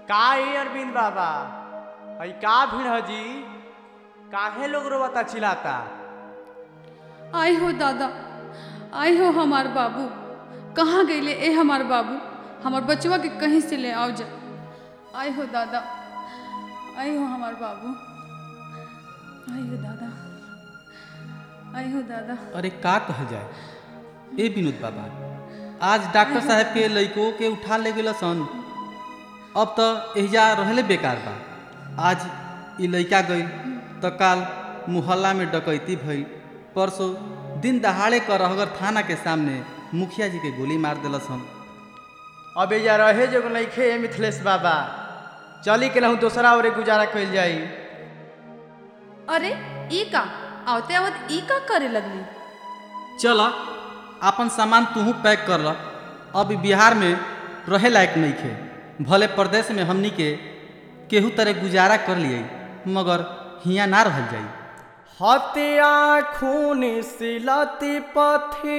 का ए अरविंद बाबा हई का भीड़ ह जी काहे लोग रोवता चिल्लाता आय हो दादा आय हो हमार बाबू कहाँ गईले ए हमार बाबू हमार बचवा के कहीं से ले आओ जा आय हो दादा आय हो हमार बाबू आय हो दादा आय हो दादा अरे का कहल जाए ए विनोद बाबा आज डॉक्टर साहब के लइको के उठा ले गेल सन अब तो एहिजा रहले बेकार बा आज ई लइका गई तो काल मोहल्ला में डकैती भई परसों दिन दहाड़े कर रहगर थाना के सामने मुखिया जी के गोली मार दिलस सन अब एजा रहे जो नइखे ए मिथिलेश बाबा चली के लहू दोसरा ओरे गुजारा कइल जाई अरे ई का आवते आवत ई का करे लगली चल अपन सामान तूहू पैक कर ल अब ई बिहार में रहे लायक नहीं खे भले प्रदेश में हमनी के केहू तरह गुजारा कर लिए मगर हियाँ ना रहल जाई हत्या खून सिलती पथी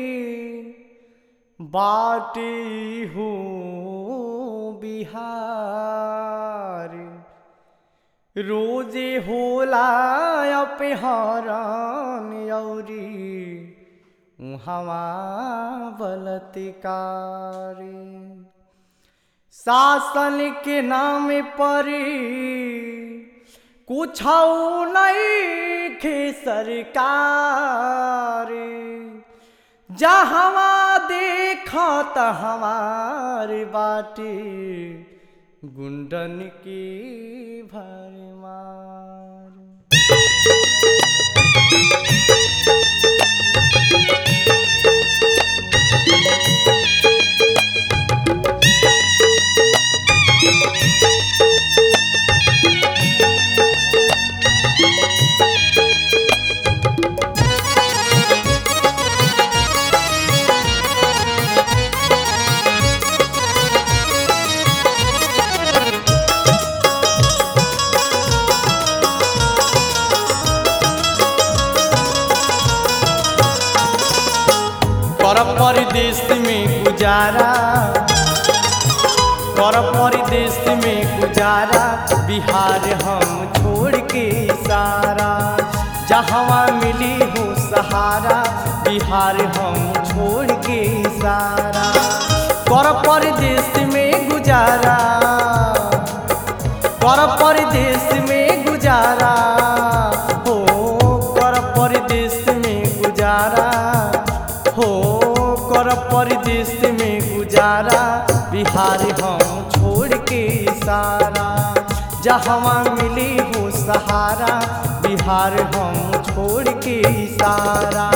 बाटी हूँ बिहार रोजे होला अपहरण यौरी उहवा बलत्कारी शासन के नाम पर कुछ नहीं खे सरकार जहवा देखा हमार बाटे गुंडन की भरमार कर परदेश में गुजारा कर परदेश में गुजारा बिहार हम छोड़ के सारा जहाँ मिली हो सहारा बिहार हम छोड़ के सारा कर परदेश में गुजारा कर परदेश में गुजारा हो कर परदेश में गुजारा हो कर परदेश में गुजारा बिहार हम छोड़ के सारा जहाँ मिली हो सहारा बिहार हम छोड़ के सारा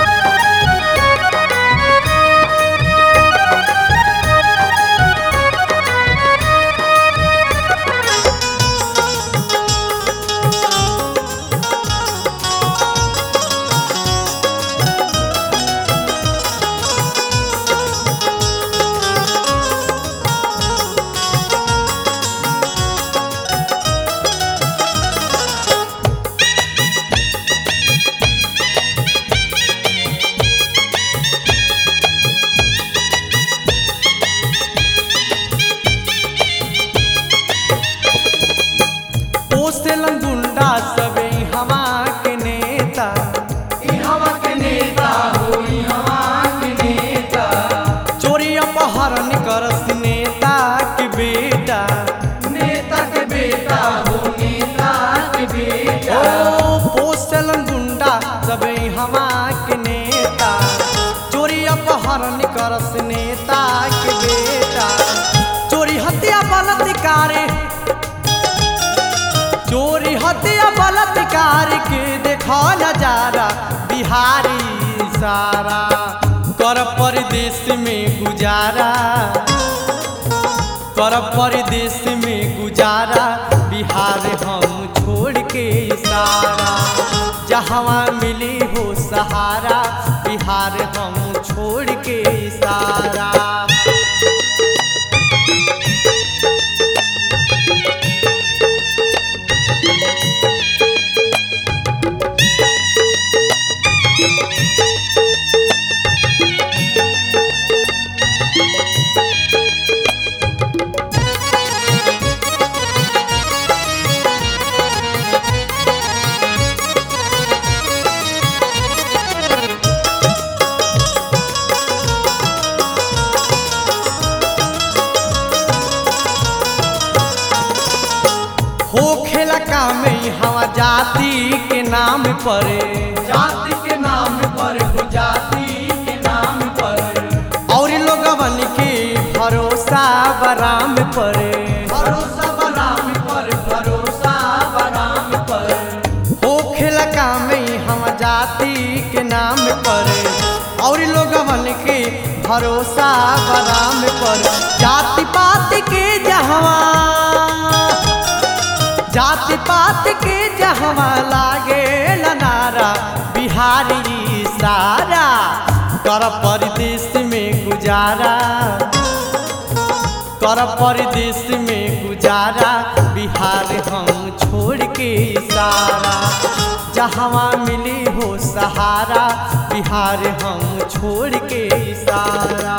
पोसेलन गुंडा सबे हवा के नेता हवा के नेता हो हवा के नेता चोरी अपहरण करस नेता के बेटा नेता के बेटा हो नेता के बेटा ओ पोसेलन गुंडा सबे हवा के नेता चोरी अपहरण करस नेता के बेटा चोरी हत्या बलात्कार चोरी हत्या बलात्कार के देखो नजारा बिहारी सारा कर परदेश में गुजारा कर परदेश में गुजारा बिहार हम छोड़ के सारा जहाँ मिली हो सहारा बिहार हम छोड़ के सारा काम हवा जाति के नाम पर जाति के नाम पर हो जाति के नाम पर और लोगवन के भरोसा बराम पर भरोसा बराम पर भरोसा बराम पर होखेला काम हम जाति के नाम पर और लोगवन के भरोसा बराम पर जाति पात के जहवा जाति पात के जहवा लागे नारा बिहारी सारा कर परदेश में गुजारा कर परदेश में गुजारा बिहार हम छोड़ के सारा जहाँ मिली हो सहारा बिहार हम छोड़ के सारा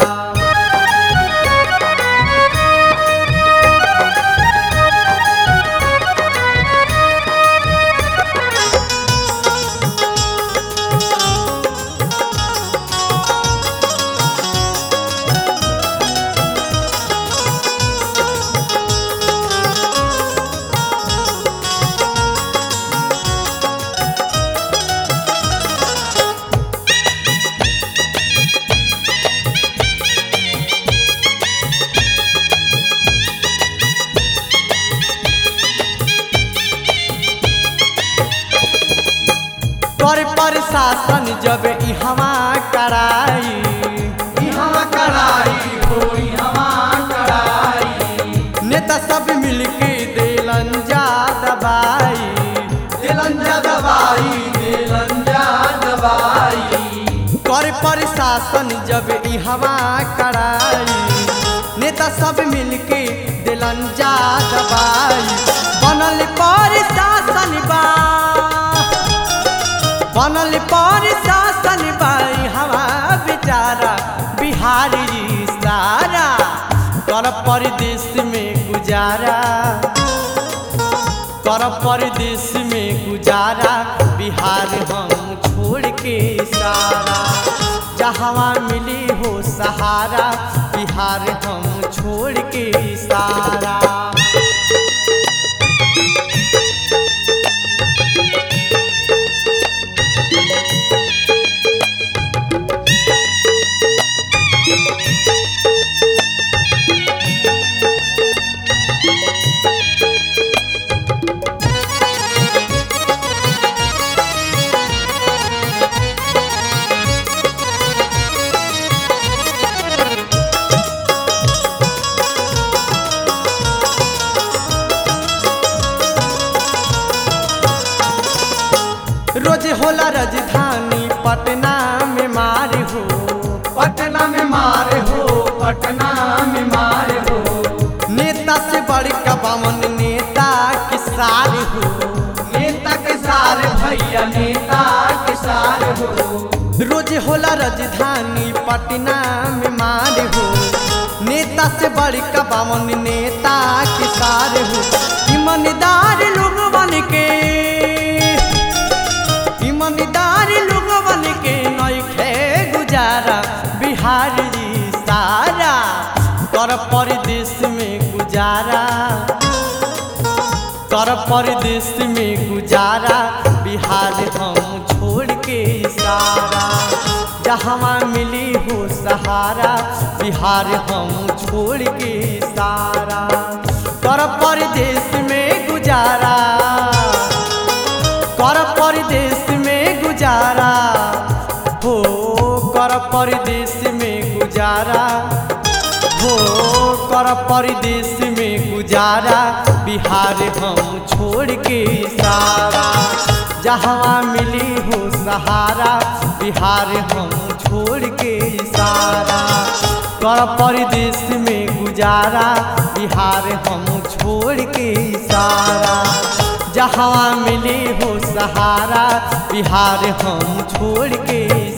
कर प्रशासन जब इहवा कराई इहवा कड़ाई हो इहवा कड़ाई नेता सब मिलके देलन जा दबाई दिलंजा दवाई दिलंजा दवाई कर प्रशासन जब इहवा कराई नेता सब मिलके दिलन जा दबाई बनल प्रशासन बा बनल प्रशासन बा हवा बेचारा बिहारी सारा कर परदेश में गुजारा कर परदेश में गुजारा बिहार हम छोड़ के सारा जहाँ मिली हो सहारा बिहार हम छोड़ के सारा रोज होला राजधानी पटना में मार हो पटना में मार हो पटना में मार हो नेता से बड़का बामन नेता के सार हो नेता के सारे भैया नेता के सारे हो रोज होला राजधानी पटना में मार हो नेता से बड़का बामन नेता के सार हो ईमानदार लोग बन के ईमानदार लोग बन के नइखे गुजारा बिहार जी सारा कर परदेश में गुजारा कर परदेश में गुजारा बिहार हम छोड़ के सारा जहाँ मिली हो सहारा बिहार हम छोड़ के सारा कर परदेश में गुजारा कर परदेश में गुजारा हो कर परदेश में गुजारा हो कर परदेश में गुजारा बिहार हम छोड़ के सारा जहाँ मिली हो सहारा बिहार हम छोड़ के सारा कर परदेश में गुजारा बिहार हम छोड़ के सारा जहाँ मिली हो सहारा बिहार हम छोड़ के